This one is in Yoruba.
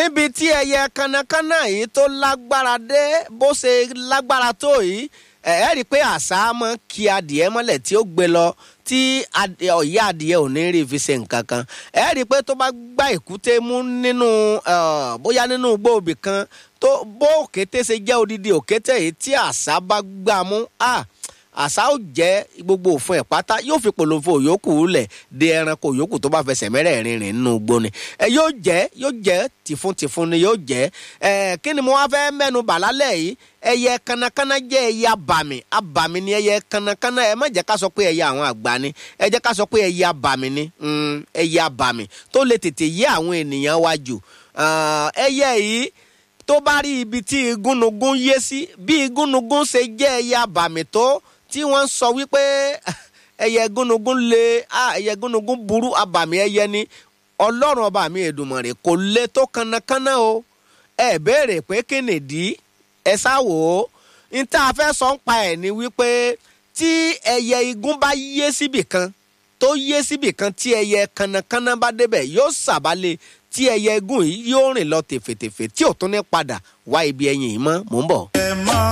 níbi tí ẹyẹ kanakana yìí tó lágbára dé bó ṣe lágbára tó yìí ẹ ẹ rí i pé àṣà máa ń ki adìẹ mọ́lẹ̀ tí ó gbé lọ tí ọ̀yá adìẹ ò ní rí fi ṣe nǹkan kan ẹ rí i pé tó bá gbá èkúté mú nínú bóyá nínú gbòòbí kan tó bó òkété ṣe jẹ́ odidi òkété yìí tí àṣà bá gbà mú àṣà ó jẹ́ gbogbo òfin ẹ̀ pátá yóò fi polówó yòókù lẹ̀ de ẹranko yòókù tó bá fẹsẹ̀ mẹ́rẹ̀ẹ̀rin rìn nínú igbó ni ẹ yóò jẹ́ yóò jẹ́ tìfun-tìfun ni yóò jẹ́ ẹ kí ni mo wá fẹ́ mẹ́nu bà lálẹ́ yìí ẹyẹ kanakana jẹ́ ẹyẹ abàmì abàmì ni ẹyẹ kanakana ẹ má jẹ́ ká sọ pé ẹyẹ àwọn àgbà ni ẹ jẹ́ ká sọ pé ẹyẹ abàmì ni ẹyẹ abàmì tó lè tètè yé àwọn ènìyàn wa jù ẹyẹ yìí tó bá rí ibi tí igúnnugún yé sí bí igúnnugún ṣe jẹ́ ẹyẹ abàmì tó tí wọ́n sọ wípé ẹyẹ gúnugún le ẹyẹ gúnugún burú abàmì ẹyẹ ni ọlọ́run ọba mi èdùmọ̀rè kò le tó kanakana o ẹ béèrè pé kí nìdí ẹ sáwò ó n tá a fẹ́ sọ ń pa ẹ̀ ni wípé tí ẹyẹ igún bá yé síbì kan tó yé síbì kan tí ẹyẹ kanakana bá débẹ̀ yóò sàbálẹ̀ tí ẹyẹ igún yìí yóò rìn lọ tèfètèfè tí ò tún ní padà wá ibi ẹyin yìí mọ́ mò ń bọ̀. ẹ mọ́